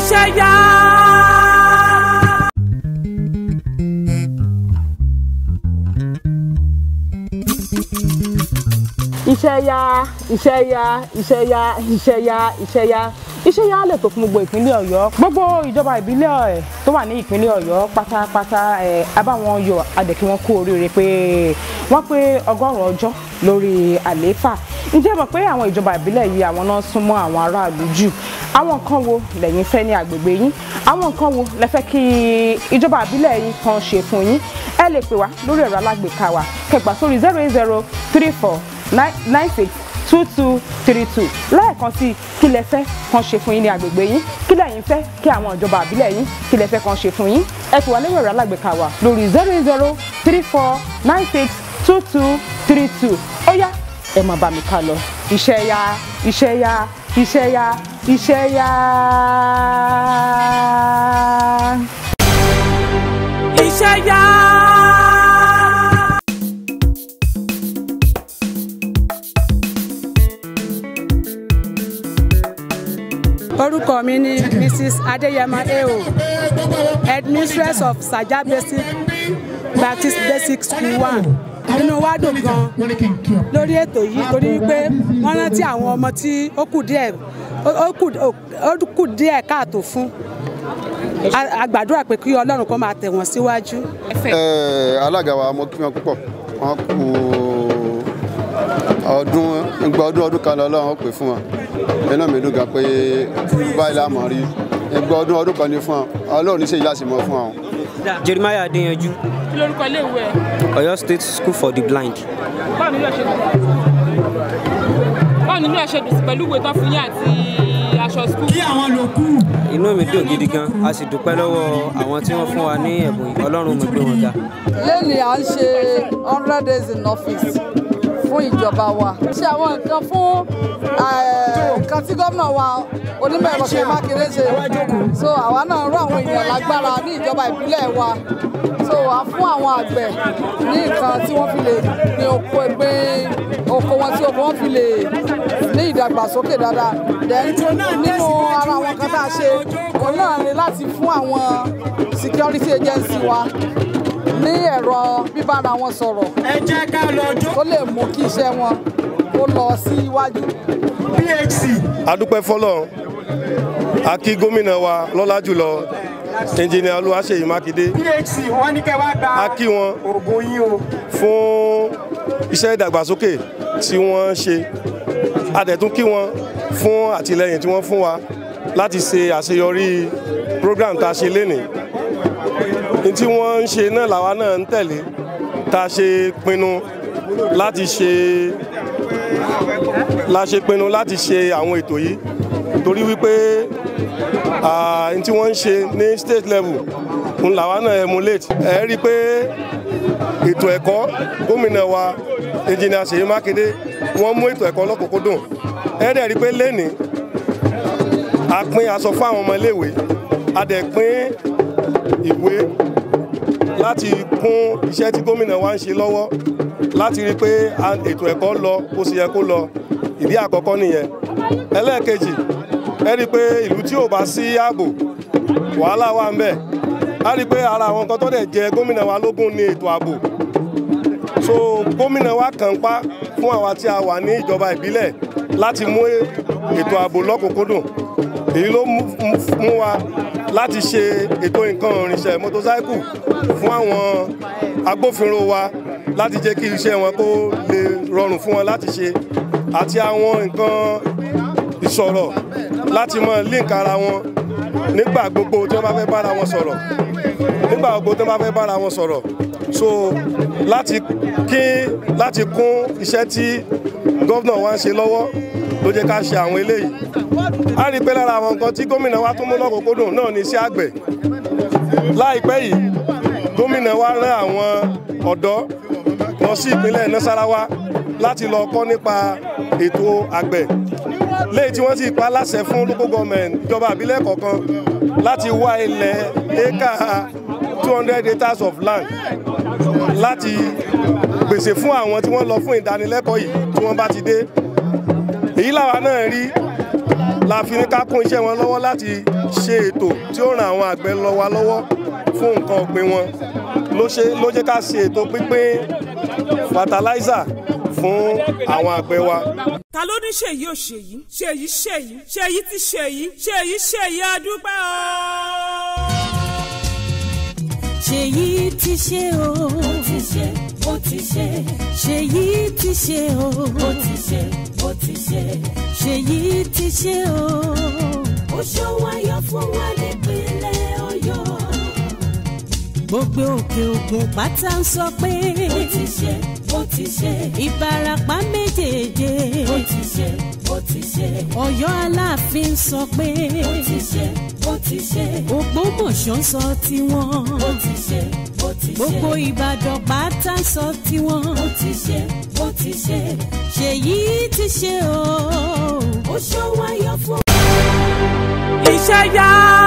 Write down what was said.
iṣẹ́ yá. iṣẹ́ yá iṣẹ́ yá iṣẹ́ yá iṣẹ́ yá iṣẹ́ yá iṣẹ́ yá lè tó fún gbogbo ìpínlẹ̀ ọ̀yọ́ gbogbo ìjọba ìbílẹ̀ ẹ̀ tó wà ní ìpínlẹ̀ ọ̀yọ́ pátápátá ẹ̀ abáwọn yọ adẹ̀kí wọn kú oríire pé wọ́n pé ọgọ́rùn-ún ọjọ́ lórí àlééfà ǹjẹ́ mọ̀ pé àwọn ìjọba ìbílẹ̀ yìí àwọn náà súnmọ́ àwọn aráàlú jù àwọn nǹkan wo lẹ́yìn fẹ́ ní agbègbè yín àwọn nǹkan wo lẹ fẹ́ kí ìjọba ìbílẹ̀ yín kan ṣe fún yín ẹ lè pè wá lórí ẹ̀rọ alágbèéká wa kẹgbà sórí zero eight zero three four nine six two two three two lẹ́ẹ̀kan sí kí lẹ fẹ́ kan ṣe fún yín ní agbègbè yín kí lẹ́yìn fẹ́ kí àwọn ìjọba àbílẹ̀ yín kí lẹ fẹ́ kan ṣe fún yín ẹ pè wá lórí ẹ̀rọ alágbèéká wa lórí zero eight zero three four nine six two two three two ó yá ẹ máa bá mi ká lọ iṣẹ́ yá iṣẹ́ yá iṣẹ́ yá iṣẹ́ yá. iṣẹ́ yá. orúkọ mi ni mrs adeyema eo headmistress of saja basic baptist basic school one inú wa dùn gan lórí ètò yìí torí wípé wọ́n rántí àwọn ọmọ tí ó kù díẹ̀ ó kù- ó kù díẹ̀ káàtó fún A- a gbàdúrà pé kí ọlọ́run kó máa tẹ̀ wọ́n síwájú. Ẹ, alága wa mo kí wọn púpọ̀ wọn kú ọdún ìgbà ọdún ọdún kan lọ́lọ́run ó pè fún wọn iná mi dùn gan pé báyìí la mọ̀ rí ìgbà ọdún ọdún kan ní fún wọn ọlọ́run ní sèyí láti mọ̀ fún wọn. Jeremiah Adeyanju, kí lórúkọ iléèwé ẹ Oyo State School for the Blind. báwo nílò ẹ̀ṣẹ̀ dùn báwo nílò ẹ̀ṣẹ̀ dùn sí pẹ̀lú ìwé tán fún yín àti aṣọ skul. Inú mi dùn gidi gan, a sì dúpẹ́ lọ́wọ́ àwọn tí wọ́n fún wa ní ẹ̀bùn yìí. Ọlọ́run mo gbé wọn ga. lẹ́ni à ń ṣe hundred days in office fún ìjọba wa. ṣe àwọn nǹkan fún eh, nǹkan tí gómìnà wa onímọ̀ ẹ̀rọ ṣe mákindé ṣe so àwa náà rọ àwọn èèyàn lágbára ní ìjọba ìbílẹ̀ wa so a fún àwọn àgbẹ̀ ní nǹkan tí wọ́n fi lè gbin oko gbin oko wọn tí oko wọn fi lè ní ìdàgbàsókè dáadáa then nínú ara àwọn nǹkan tá a ṣe òun náà ni láti fún àwọn security agency wa ní ẹ̀rọ bíbára wọn sọ̀rọ̀ ẹ jẹ́ ká lọ jó tó lè mú kí iṣẹ́ wọn kó lọ sí iwájú. phc adúpẹ́ fọlọ́run a kí gómìnà wa lọ́lá jùlọ ẹnjìnìà olúwaṣeyì mákindé phc wọ́n ní kẹ́ wá gba a kí wọn oògùn yín o fún iṣẹ́ ìdàgbàsókè tí wọ́n ń ṣe a dẹ̀ tún kí wọn fún àtìlẹyìn tí wọ́n fún wa láti ṣe àṣeyọrí program tá a ṣe lénìí ní tí wọ́n ń ṣe náà làwa náà ń tẹ̀lé tá a ṣe pinnu láti ṣe la ṣe pinnu láti ṣe àwọn ètò yìí torí wípé ah, ní tí wọ́n ń ṣe ní state level ń làwa náà emulate ẹ rí i pé ètò ẹ̀kọ́ gómìnà wa engineer Ṣèyí Mákindé wọ́n mú ètò ẹ̀kọ́ lọ́kùnkúndùn ẹ dẹ̀ rí i pé lẹ́nìí a pín aṣọ fún àwọn ọmọ iléèwé a dẹ̀ pín ìwé láti kún iṣẹ́ tí gómìnà wa ń ṣe lọ́wọ́ láti rí i pé a- ètò ẹ̀kọ́ lọ bó ṣe yẹ kó lọ ìdí àkọ́kọ́ nìyẹn ẹlẹ́ẹ̀kejì ẹ rí i pé ìlú tí ò bá sí ààbò wàhálà wà ń bẹ̀ a rí i pé ara àwọn nǹkan tó dẹ̀ jẹ gómìnà wa lógún ní ètò ààbò so gómìnà wa kàn pa fún àwa tí a wà ní ìjọba ìbílẹ̀ láti mú ètò ààbò lọ́kùnkúndùn èyí ló mú mú wa láti ṣe ètò nǹkan ìrìnsẹ̀ mọ́tòsáìkù fún àwọn agbófinró wa láti jẹ́ kí iṣẹ́ wọn kó lè rọrùn fún wọn láti ṣe àti àwọn nǹkan ìsọ̀rọ̀ láti mọ link ara wọn nígbà gbogbo tí wọ́n bá fẹ́ bára wọn sọ̀rọ̀ nígbà gbogbo tí wọ́n bá fẹ́ bára wọn sọ̀rọ̀ so láti kí láti kún iṣẹ́ tí gómìnà wa ń ṣe lọ́wọ́ ló jẹ́ ká ṣe àwọn eléyìí a rí i pé lára àwọn nǹkan tí gómìnà wa tún mú lọ́kùnkúndùn náà ní iṣẹ́ àgbẹ̀ láìpẹ́ yìí gómìnà wa rán àwọn ọ̀dọ́ lọ sí ìpínlẹ̀ nasarawa láti lọ kọ́ nípa ètò àgbẹ̀ léyìí tí wọ́n sì pa láṣẹ fún local government ìjọba àbílẹ̀ kọ̀ọ̀kan láti wá ilẹ̀ éka two hundred acres of land láti pèsè fún àwọn tí wọ́n lọ fún ìdánilẹ́kọ̀ọ́ yìí tí wọ́n bá ti dé èyí làwa náà rí la fi ní ká kún iṣẹ́ wọn lọ́wọ́ láti ṣe ètò tí ó ran àwọn àgbẹ̀ lọ wa lọ́wọ́ fún nǹkan ọ̀gbìn wọn ló ṣe ló jẹ́ ká ṣe ètò pínpín fertilizer fún àwọn àgbẹ̀ wa. ta ló ní ṣèyí ò ṣèyí ṣèyí ṣèyí ṣèyí ti ṣèyí ṣèyí ṣèyí adúpẹ́ o. ṣèyí ti ṣe o. ó ti ṣe ó ti ṣe. ṣèyí ti ṣe o. ó ti ṣe ó ti ṣe. ṣèyí ti ṣe o. ó ṣọwọ́ ayọ̀ fún wa nípínlẹ̀ ọ̀yọ́. gbogbo òkè ògùn pátá ń sọ pé. ó ti ṣe ó ti ṣe. ìbarapá méjèèjì. ó ti ṣe ó ti ṣe. ọ̀yọ́ aláàfin sọ pé. ó ti ṣe ó ti ṣe. ògbómọ̀ṣọ́ sọ tiwọn. ó ti ṣe ó ti ṣe. gbogbo ìbàdàn pátá sọ tiwọn. ó ti ṣe ó ti ṣe. ṣèyí ti ṣe o. ó ṣọwọ́ ayọ̀ fún. iṣẹ́ yá